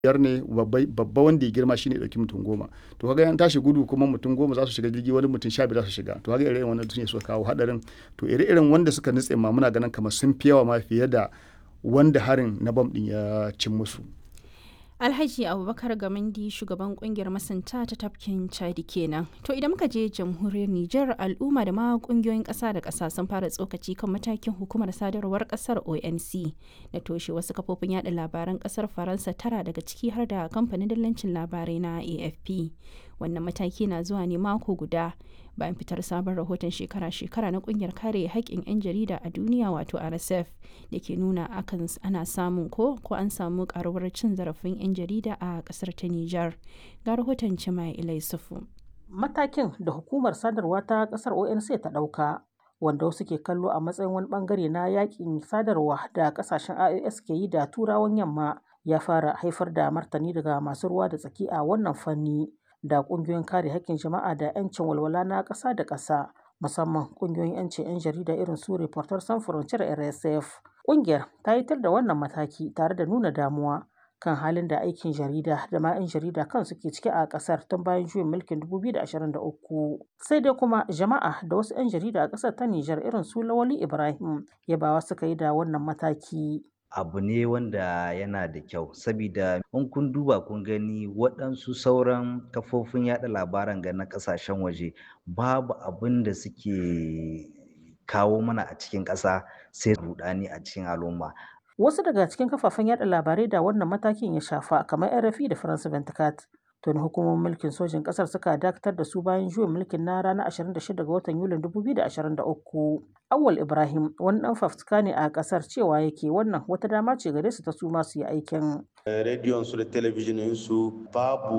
biyar ne babba wanda ya girma shine dauki mutum goma to kaga yan tashi gudu kuma mutum goma za su shiga jirgi wani mutum sha biyar za su shiga to kaga irin wannan ne suka kawo hadarin to ire-iren wanda suka nutse ma muna ganin kamar sun fi yawa ma fiye da wanda harin na bam din ya cin musu alhaji abubakar gamandi shugaban kungiyar masanta ta tafkin chadi kenan to idan muka je jamhuriyar niger al'umma da ma kungiyoyin kasa da kasa sun fara tsokaci kan matakin hukumar sadarwar kasar onc na toshe wasu kafofin yada labaran kasar faransa tara daga ciki har da kamfanin dillancin labarai na afp wannan mataki na zuwa ne mako guda bayan fitar sabon rahoton shekara-shekara na kungiyar kare haƙƙin 'yan jarida a duniya wato rsf da ke nuna akan ana samun ko ko an samu karuwar cin zarafin 'yan jarida a ƙasar ta nijar ga rahoton cima ilaisufu matakin da hukumar sadarwa ta ƙasar onc ta ɗauka wanda wasu ke kallo a matsayin wani bangare na yakin sadarwa da ƙasashen ios ke yi da turawan yamma ya fara haifar da martani daga masu ruwa da tsaki a wannan fanni da kungiyoyin kare haƙƙin jama'a da 'yancin walwala na ƙasa da ƙasa musamman kungiyoyin 'yancin 'yan jarida irin su reporters sans frontiere rsf ƙungiyar ta yitar da wannan mataki tare da nuna damuwa kan halin da aikin jarida da ma 'yan jarida kan suke ciki a ƙasar tun bayan juyin mulkin 2023 sai dai kuma jama'a da wasu 'yan jarida a ƙasar ta Nijar irin su Lawali Ibrahim yabawa suka yi da wannan mataki abu ne wanda yana da kyau sabida in kun duba kun gani waɗansu sauran kafofin yada labaran ga na ƙasashen waje babu abin da suke kawo mana a cikin ƙasa sai rudani a cikin al'umma wasu daga cikin kafafen yada labarai da wannan matakin ya shafa kamar RFI da France 24 tuni hukumomin mulkin sojin kasar suka dakatar da su bayan juyin mulkin na ranar 26 ga watan yulin 2023 awal ibrahim wani dan fafutuka ne a kasar cewa yake wannan wata dama ce gare su ta su masu yi aikin rediyon su da talabijin su babu